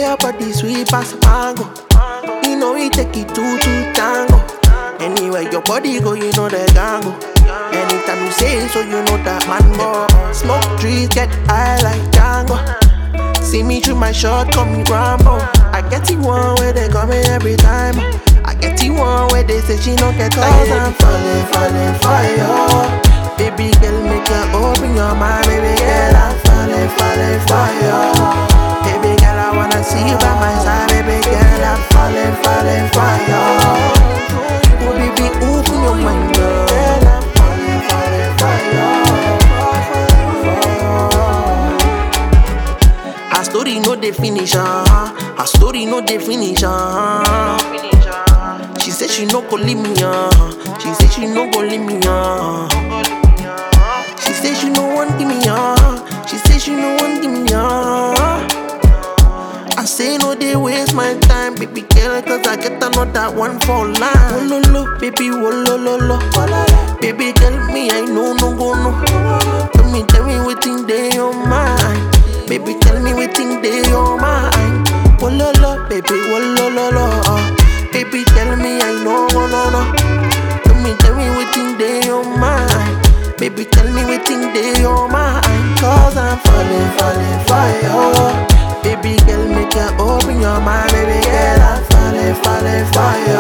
your body sweet pass mango. You know we take it two to tango. Anywhere your body go, you know the gango. Anytime you say so, you know that man go. Smoke trees, get high like Django. See me through my shot, call me Rambo. I get the one where they call me every time. I get the one where they say she don't get cause I'm falling, falling for you. Baby girl, make you open your mind, baby girl, I'm falling, falling for you. Baby girl, I wanna see you by my side, baby girl, I'm falling, falling for you. Oh, baby, open your mind, girl, I'm falling, falling for you. Her story no definition. Her story no definition. She said she no go leave me on. She said she no go leave me on. She said she no one give me on. She said she no one give me on. I say no, they waste my time, baby girl, cause I get another one for line. Oh, lo, lo, baby, oh, lo, lo, lo. Baby girl, me, I know, no, go, no. Tell me, tell me, what thing they on mind. Baby, tell me, what thing they on mind. Oh, lo, lo, baby, oh, lo, lo, lo. Uh. Baby, tell me, I know, no, no, no. Tell me, tell me, what thing they on mind. Baby, tell me, what thing they on mind. Cause I'm falling, falling for you. Baby girl, make you open your mind, baby girl. I'm falling, falling for you.